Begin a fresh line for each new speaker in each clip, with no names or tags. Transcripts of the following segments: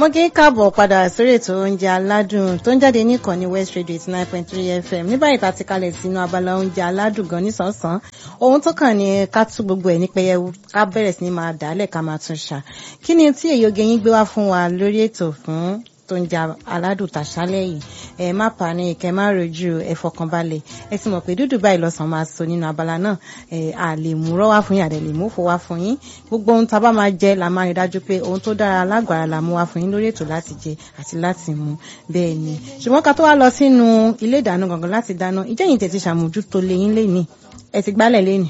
mo kí káàbọ̀ padà sórí ètò oúnjẹ aládùn tó ń jáde ní ìkànnì west radio eighty nine point three fm ní báyìí tá a ti kalẹ̀ sínú abala oúnjẹ aládùn gan nísànsán ohun tó kàn ní ká tú gbogbo ẹ̀ ní pẹyẹwu ká bẹ̀rẹ̀ sí ní máa dàálẹ̀ ká máa tún ṣà kí ni tí èyí oge yín gbé wá fún wa lórí ètò fún tó ń jẹ aládùn tàṣálẹ̀ yìí ẹ má pàní kẹ má rojú ẹ fọkànbalẹ̀ ẹ sì mọ̀ pé dúdú báyìí lọ́sàn máa sọ nínú abala náà ẹ à lè mú rọ́ wá fún yín àdẹ lè mú fò wá fún yín gbogbo ohun tá a bá máa jẹ la máa rí dájú pé ohun tó dára lágbára la mú wá fún yín lórí ètò láti jẹ àti láti mú bẹ́ẹ̀ ni ṣùgbọ́n ká tó wá lọ sínú ilé ìdáná gangan láti dáná ìjẹ́yìn tẹ̀ ti ṣàmójútó lẹ́yìn lẹ́ni ẹ ti gbálẹ̀ lẹ́ni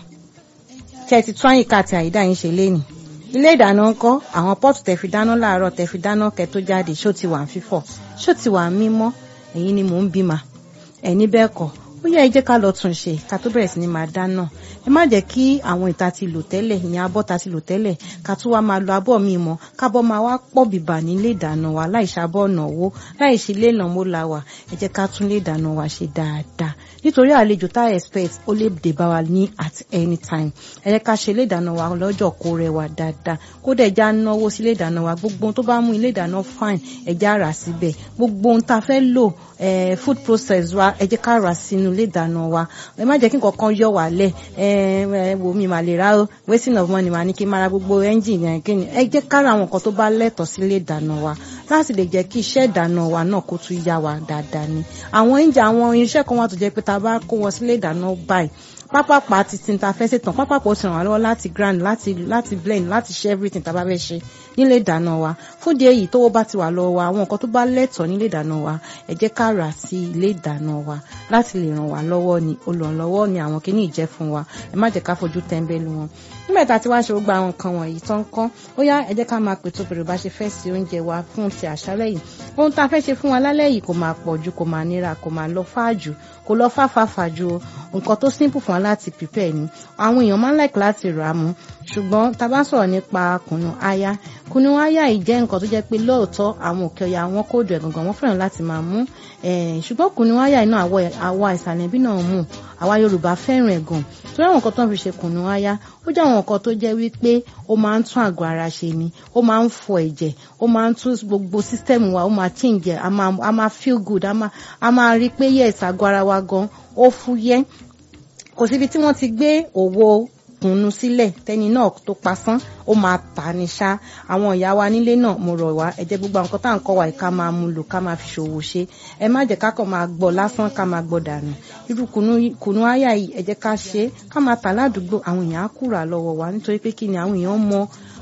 tẹ̀ ti tún àyíká àti àyídá yín ṣe lẹ́ni ilé ìdáná ńkọ́ àwọn pọ́ọ̀tù tẹ̀ fi dáná láàárọ̀ tẹ̀ fi dáná kẹ́ tó jáde ṣó ti wà ń fífọ̀ ṣó ti wà ń mímọ́ ẹ̀yin ni mò ń bímà ẹ̀ní bẹ́ẹ̀ kọ́ ó yẹ ẹ jẹ́ ká lọ tún ṣe ká tó bẹ̀rẹ̀ sí ni máa dáná ẹ má jẹ́ kí àwọn ìta ti lò tẹ́lẹ̀ ìyẹn abọ́ ta ti lò tẹ́lẹ̀ ká tún wá máa lo abọ́ mi mọ́ kábọ́ máa wá pọ̀ bìbà nílé ìdáná wa láì ṣàbọ̀ ọ̀nà owó láì ṣe ilé ìnáwó la wà ẹ jẹ́ ká tún lé ìdáná wa ṣe dáadáa nítorí àlejò tá expect ó lè dé bá wa ní at any time ẹ jẹ́ ká ṣe ilé ìdáná wa lọ́jọ́ kó rẹwà dáadáa kó dẹ̀ já náwó sí ilé ìdáná wa gbogbo ohun tó bá mú ilé ìdáná fine ẹ já rà síbẹ̀ gbogbo ohun tá a fẹ́ lò food process wa ẹ jẹ́ ká rà sínú ilé ìdáná wa ẹ má jẹ́ kí nǹkan kan yọ wá lẹ̀ ẹ wò mí mà lè rà ó wasting of money mà ní kí n máa ra gbogbo engine yẹn kí ni ẹ jẹ́ ká ra àwọn nǹkan tó bá lẹ́tọ̀ọ́ sí ilé ìdáná wa láti lè jẹ́ kí iṣẹ́ ìdáná wa náà kó tún yá wa dáadáa ni àwọn oúnjẹ àwọn irinṣẹ́ kan wà tó jẹ́ pé tá a bá kó wọn sílé ìdáná báyìí pápápá ti tin ta fẹ́ ṣètàn pápápá ó ti ràn wá lọ́wọ́ láti grind láti láti blend láti ṣe everything tá a bá fẹ́ ṣe nílé ìdáná wa fúdi èyí tówó bá ti wà lọ́wọ́ wa àwọn nǹkan tó bá lẹ́tọ̀ọ́ nílé ìdáná wa ẹ jẹ́ ká rà sí ilé ìdáná wa láti lè ràn wá lọ́wọ́ ni olùrànlọ́wọ́ ni àwọn kìíní ìjẹ́ fún wa ẹ má jẹ́ ká fojú tẹ́ńbẹ́lú wọn nígbà tá a ti wá ṣe gbogbo àwọn nǹkan wọ̀nyí tó ń kọ́ ó yá ẹ jẹ́ ká máa pètò bèrè bá ṣe fẹ́ sí oúnjẹ wa fún ti àṣálẹ́ yìí ohun tá a fẹ́ ṣe fún wa lálẹ́ yìí kò máa pọ̀ ju kò máa nira kò máa lọ fáàjù kò lọ fáfáfá ju nǹkan tó simple fún wa láti prepare ni àwọn èèyàn máa ń like láti rà á mú ṣùgbọ́n tá a bá sọ̀rọ̀ nípa kùnú aya kùnú aya yìí jẹ́ nǹkan tó jẹ́ pé lóòótọ́ àwọn òkè ọ̀yà wọn kò dùn ẹ̀gàngàn wọn fẹ́ràn láti máa mú ṣùgbọ́n kùnú aya yìí náà àwa ìsàlẹ̀ bí náà mú àwa Yorùbá fẹ́ràn ẹ̀gàn torí àwọn nǹkan tó ń fi ṣe kùnú aya ó jẹ́ àwọn nǹkan tó jẹ́ wípé ó máa ń tún àgọ́ ara ṣe ni ó máa ń fọ ẹ̀jẹ̀ ó máa ń tún gbogbo sísítẹ́ẹ̀mù wa ó máa change a máa a máa feel good a máa a máa rí pé yes àgọ́ ara wa gan ó fúyẹ́ kò síbi tí wọ́n ti gbé òwò kùnú sílẹ̀ tẹ́ni náà tó pasán ó máa tà ní ṣá àwọn ìyá wa nílé náà mo rọ̀ wá ẹ jẹ́ gbogbo àwọn nǹkan tá à ń kọ́ wa ká máa mú lò ká máa fi ṣòwò ṣe ẹ má jẹ́ ká kàn máa gbọ́ lásán ká máa gbọ́ dànù irú kùnú àyà yìí ẹ jẹ́ ká ṣe ká máa tà ládùúgbò àwọn èèyàn á kúrà lọ́wọ́ wa nítorí pé kí ni àwọn èèyàn mọ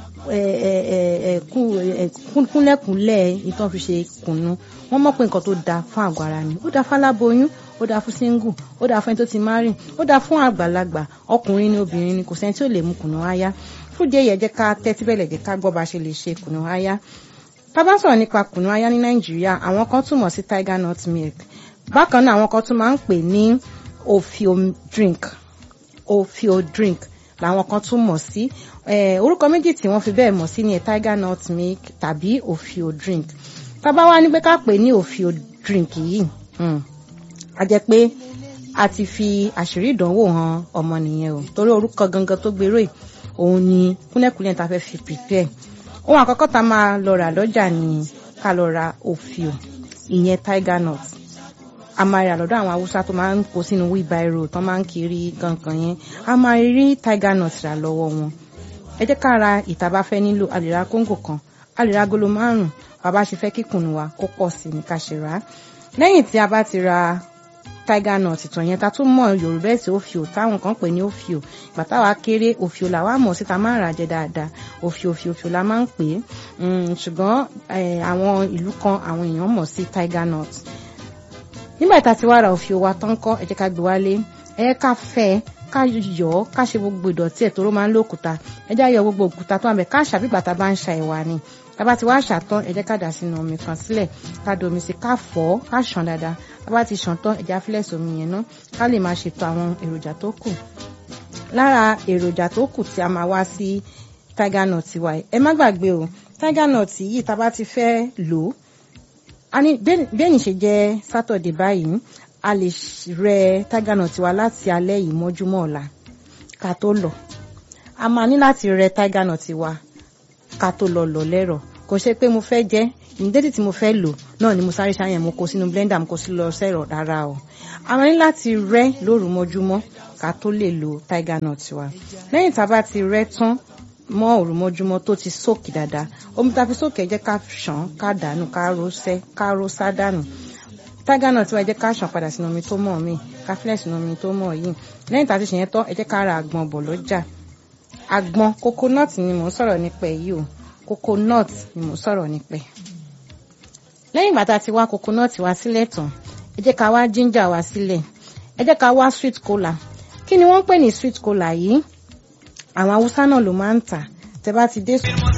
kúnlẹ̀kúnlẹ̀ ìtàn fi ṣe kùnú wọ́n mọ̀ pé nǹkan tó dáa fún àgọ́ ara ni ó dáa fáláboyún ó dáa fún single ó dáa fún ẹni tó ti márìn ó dáa fún àgbàlagbà ọkùnrin ni obìnrin ni kò sẹ́ni tí ò lè mu kùnú aya fúdìí èyí ẹ jẹ́ ká tẹ́tí bẹ̀lẹ̀ jẹ́ ká gbọ́ bá ṣe lè ṣe kùnú aya tá bá sọ̀rọ̀ nípa kùnú aya ní nàìjíríà àwọn kan túmọ̀ sí tiger nut milk bákan náà àwọn kan tún máa ń pè ní ofio drink ofio drink làwọn kan tún mọ̀ sí orúkọ méjì tí wọ́n fi bẹ́ẹ̀ mọ̀ sí ni tiger nut milk tàbí ofio drink tá bá wá ní pé ká pè ní ofio drink yìí a jẹ́ pé a ti fi àṣírí ìdánwò hàn ọmọ nìyẹn o torí orúkọ gangan tó gbèrò yìí òun ni kúnlẹ̀kúnlẹ̀ tá a fẹ́ fi prepare ohun àkọ́kọ́ tá a máa lọ rà lọ́jà ni ká lọ ra òfìò ìyẹn tiger nut a máa rà lọ́dọ̀ àwọn haúsá tó máa ń kó sínú wheelbarrow tó máa ń kiri gangan yẹn a máa rí tiger nut rà lọ́wọ́ wọn ẹ jẹ́ ká ra ìta bá fẹ́ nílò a lè ra kóńgò kan a lè ra agolo márùn-ún bàbá ṣe fẹ́ kíkùnù wa kó pọ̀ sí ní ká ṣe rà á lẹ́yìn tí a bá ti ra tiger nut ìtàn yẹn ta tún mọ yorùbá ẹsẹ òfìò táwọn kan pè ní òfìò ìgbà táwa kéré òfìò làwa mọ̀ síta máa ń rà jẹ dáadáa òfìò òfìò òfìò la máa ń pè é ṣùgbọ́n àwọn ìlú kan àwọn èèyàn mọ̀ sí tiger nut nígbà tá a ti wá ra òfìò wa tán kọ́ ẹ jẹ́ ká gbé wálé ẹ jẹ́ ká fẹ́ ká yọ̀ ọ́ ká ṣe gbogbo ìdọ̀tí ẹ̀ tó ló máa ń lókùúta ẹ jẹ́ àyọ̀ gbogbo òkúta tó wà bẹ̀ ká ṣàbígbà tá a bá ń ṣa ẹ̀wà ni tábà ti wá ṣàtán ẹ jẹ́ ká dà sínú omi kan sílẹ̀ ká da omi sí ká fọ̀ ká ṣàn dáadáa tábà ti ṣàn tán ẹ jẹ́ afílẹ̀sì omi yẹn náà ká lè máa ṣètò àwọn èròjà tó kù lára èròjà tó kù tí a máa wá sí tiger nut wa ẹ má gbàgbé o tiger nut yìí tábà ti fẹ́ lò ó a ní bẹ́ẹ̀ ni ṣe jẹ́ sátọ̀dẹ̀ báyìí a lè rẹ tiger nut wa láti alẹ́ yìí mọ́júmọ́ ọ̀la ká tó lọ a máa ní láti rẹ tiger nut wa ká tó lọ lọ lẹ́rọ̀ kò ṣe pé mo fẹ́ jẹ́ ìmídẹ́tì tí mo fẹ́ lò náà ni mo sáré ṣáyẹn mo kó sínú blender mo kó sí lọ sẹ́rọ̀ rárá o a máa ní láti rẹ́ lóru mọ́júmọ́ ká tó lè lo tiger nut wa lẹ́yìn tá a bá ti rẹ́ tán mọ́ òru mọ́júmọ́ tó ti sóòkì dáadáa omi tá a fi sóòkì ẹ jẹ́ ká ṣàn ká dànù ká ro sẹ́ ká ro sá dànù tiger nut wa ẹ jẹ́ ká ṣàn padà sínú omi tó mọ́ mi ká fílẹ̀ sínú omi tó mọ́ yìí lẹ́yìn tá a ti ṣe yẹn tán ẹ jẹ́ ká ra àgbọn bọ̀ lọ́jà àgbọn coconut ni mò ń sọ̀rọ̀ nípa yìí o coconut ni mò ń sọ̀rọ̀ nípa lẹ́yìn ìgbà tá a ti wá coconut wa sílẹ̀ tán ẹ jẹ́ ká wá ginger wa sílẹ̀ ẹ jẹ́ ká wá sweet cola kí ni wọ́n ń pè ní sweet cola yìí àwọn haúsá náà ló máa ń tà tẹ́ bá ti dé.